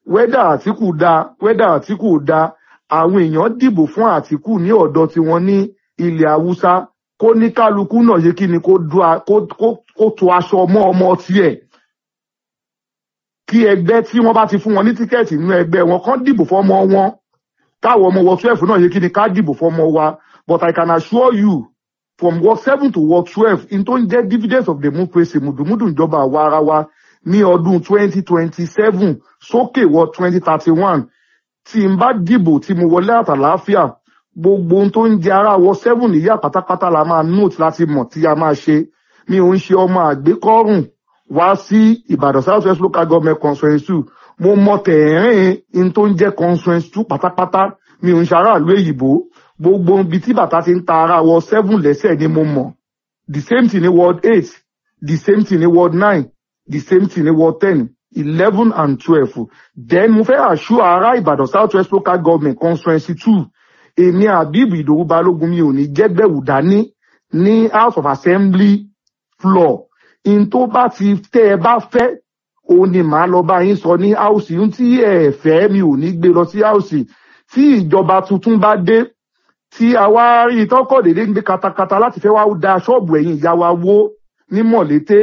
wẹ́dà àtìkù da wẹ́dà àtìkù da àwọn èèyàn dìbò fún àtìkù ní ọ̀dọ̀ tiwọn ní ilẹ̀ haúsá kó ní kálukú náà yé kí ni kó du a- kó- kó- kó to aṣọ mọ́ ọmọ tiẹ̀ kí ẹgbẹ́ tí wọ́n bá ti fún wọn ní tíkẹ́ẹ̀tì nínú ẹgbẹ́ wọn kán dìbò fọ́mọ wọn káwọn ọmọ wọ twelve náà yé kí ni ká dìbò fọ́mọ wa but I can assure you from ward seven to ward twelve in tó ń jẹ́ dividends of democracy mùdùmùdù ìjọba àwa ara wa ní ọdún twenty twenty seven sókè wọ twenty thirty one tí n bá dìbò tí mo wọlé àtàláfíà gbogbo ohun tó ń jẹ ara wọ seven níyà pátápátá la máa note láti mọ̀ tí a máa ṣe mi ò ń ṣe ọmọ àgbékọ́rùn wá sí ìbàdàn south west local government conference two mo mọ tẹ̀rín in tó ń jẹ́ conference two pátápátá mi ò ń ṣe aráàlú èyìnbó gbogbo ibi tí bàtà ti ń ta ara wọ seven lẹ́sẹ̀ ni mo mọ̀ the same thing ní ward eight the same thing ní ward nine the same thing ní ward ten eleven and twelve then mo fẹ́ àṣù ara ìbàdàn south west local government conference two èmi àbíbù ìdòwú balógun mi ò ní jẹ́gbẹ̀wò dání ní house of assembly floor in tó bá ti tẹ́ ẹ bá fẹ́ òun ni màá lọ bá yín sọ ní house ohun tí ẹ fẹ́ mi ò ní gbé lọ sí house tí ìjọba tuntun bá dé tí àwa rí tọkọ dédé ń gbé katakata láti fẹ́ wá da ṣọ́ọ̀bù ẹ̀yìn ìyá wa wó ní mọ̀lété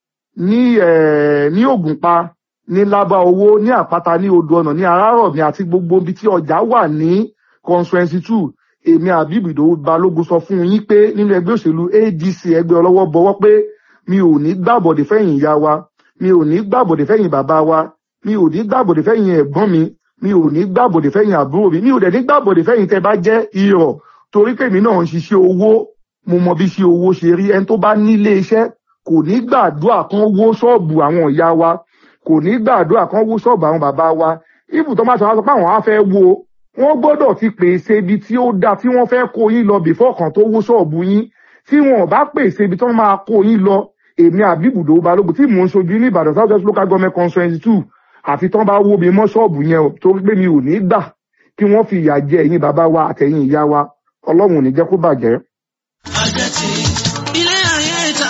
ní eh, ní ògùnpa ní lábá owó ní àpáta ní odò ọ̀nà ní arárọ̀mí àti gbogbo ibi tí ọjà wà ní conference two èmi àbíbù ìdòwú balógun sọ fún yín pé nínú ẹgbẹ́ òṣèlú adc ẹgbẹ́ ọlọ́wọ́ bọwọ́ pé mi ò ní gbàbọ̀dé fẹ́yìn ìyá wa mi ò ní gbàbọ̀dé fẹ́yìn bàbá wa mi ò ní gbàbọ̀dé fẹ́yìn ẹ̀gbọ́n mi mi ò ní gbàbọ̀dé fẹ́yìn àbúrò mi mi ò dẹ̀ ní gbàbọ̀dé fẹ́yìn tẹ́ bá jẹ́ irọ̀ torí pé èmi náà ń ṣiṣẹ́ owó mo mọ bí ṣe owó ṣe rí ẹni tó bá nílé iṣẹ́ kò ní gbàdúrà kan wó ṣọ́ọ̀bù àwọn ìyá wa kò ní gbàdúrà kan wó ṣọ́ọ̀bù àwọn bàbá wa ibù tó máa sọ wá sọ pé àwọn á fẹ́ wo wọ́n gbọ́dọ̀ ti pèsè ibi tí ó dáa tí wọ́n fẹ́ kó yín lọ bìfọ́ kan tó wó ṣọ́ọ̀bù yín tí wọn ò bá pèsè ibi tí wọ́n máa kó yín lọ èmi àbíbùdó balógun tí mò ń ṣojú ní ìbàdàn south west local government conference two àfi tán bá wó mi mọ́ ṣọ́ọ̀bù yẹn o torí pé mi ò ní gbà kí wọ́n fi ìyà jẹ ẹ̀yin bàbá wa àtẹ̀yìn ìyá wa ọlọ́run ò ní jẹ́ kó bàjẹ́. àjẹtì ilé ayé ta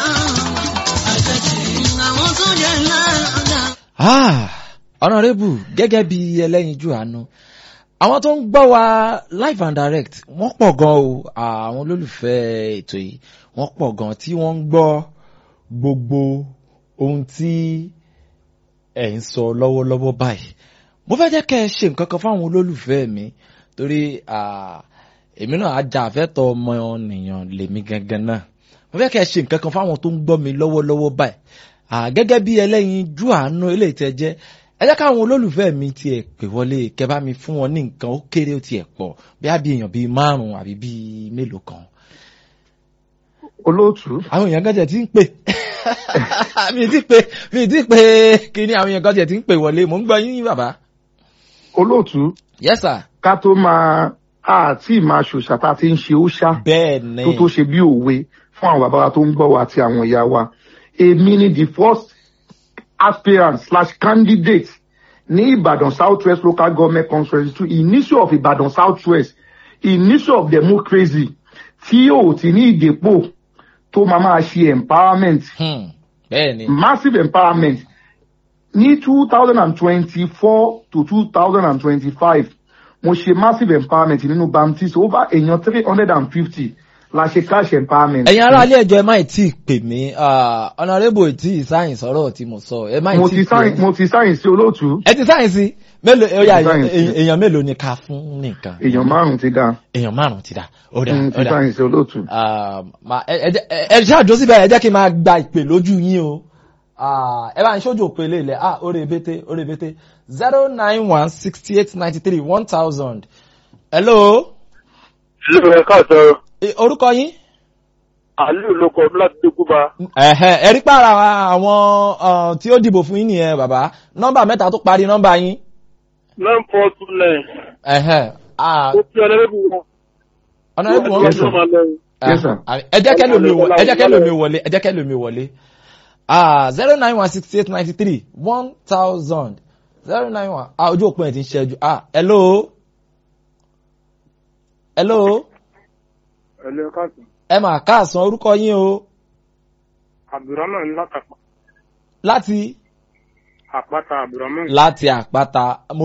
àjẹtì àwọn tó jẹ ńlá ọjà. Ah, honourable gẹ́gẹ́ bí ẹlẹ́yinjú àánú àwọn tó ń gbọ́ wa live and direct wọ́n pọ̀ gan o àwọn olólùfẹ́ ètò yìí wọ́n pọ̀ gan tí wọ́n ń gbọ́ gbogbo ohun tí ẹ̀ ń sọ lọ́wọ́lọ́wọ́ báyìí mo fẹ́ jẹ́ kẹ́ ẹ ṣe nǹkan kan fáwọn olólùfẹ́ mi torí ah, èmi náà ajá àfẹ́tọ̀ ọmọ nìyàn lèmi gangan náà mo fẹ́ kẹ́ ẹ ṣe nǹkan kan fáwọn tó ń gbọ́ mi lọ́wọ́lọ́wọ́ báyìí Ah, gẹ́gẹ́ bí ẹlẹ́yin jú àánú eléyìí tẹ́ jẹ́ ẹ jẹ́ káwọn olólùfẹ́ mi tiẹ̀ pè wọlé kẹ́ bá mi fún wọn ní nǹkan ó kéré ó tiẹ̀ pọ̀ bí a bí èèyàn bíi márùn-ún àbí bíi mélòó kan olóòtú àwọn èèyàn gẹ́gẹ́ ti ń pè mi ti pè mi ti pè kí ni àwọn èèyàn gẹ́gẹ́ ti ń pè wọlé mò ń gbọ́ yín bàbá. olóòtú yes sir. ká tó máa àti máa ṣòṣà tá a ti ń ṣe ó ṣá bẹ́ẹ̀ ni tó tó ṣe bí òwe fún àwọn bàbá wa tó ń gbọ́ wa àti àwọn ìyá wa èmi ni the first aspirant slash candidate ní ìbàdàn south west local government conference two initial of ìbàdàn south west initial of democracy tí ò ti ní ìdèpò tó máa máa ṣe empowerment Hmm, bẹ́ẹ̀ ni massive empowerment ní two thousand and twenty-four to two thousand and twenty-five mo ṣe massive empowerment nínú baptist over èèyàn three hundred and fifty la ṣe cash empowerment. ẹ̀yin ará ilé ẹjọ́ ẹ má ì tí ì pè mí ah, honourable tí ì sáyìn sọ̀rọ̀ tí mo sọ ẹ má ì mo tí ti ì pè sáyìn mo ti sáyìn sí olóòtú ẹ ti sáyìn sí mélòó ó yá Mo ti sáyìn sí. èèyàn èèyàn mélòó ni ká fún nìkan èèyàn márùn ti dá èèyàn márùn ti dà ó dà mo ó ti dà sáyìn sí olóòtú. Ah, ma- ẹ ẹ jẹ́- ẹ- ẹ ṣáàjó síbẹ̀ ẹ jẹ́ kí n máa gba ìpè lójú yín o Ah, ẹ bá ń ṣojú òpè lè lẹ̀ ah orí ebete orí ebete zero nine one sixty eight ninety three one thousand hello ìlú ẹ káàtó Eh, orúkọ yín àlù ló kọ láti dúkúba ẹ̀hẹ́ ẹ rí pàrọ̀ àwọn ah, tí ó dìbò fún yín nìyẹn bàbá nọ́mbà mẹ́ta tó parí nọ́mbà yín nine four two nine ẹ̀hẹ́ ah, ó fi ọlẹ́rẹ́bù wọn. ọ̀nà ẹ̀bùn wọn Yes, sir. máa lọ. Yes, sir. Ah, ẹ jẹ́ kẹ́ lómi wọlé ẹ jẹ́ kẹ́ lómi wọlé ẹ jẹ́ kẹ́ lómi wọlé zero nine one sixty eight ninety three one thousand zero nine one ah ojú òpin ẹ̀ ti ń ṣẹ́jú ah hello hello ẹ̀lú ẹ káàtó ẹ mà káàsán orúkọ yín o abdulrahman látàpá láti àpáta abdulrahman. láti àpáta mo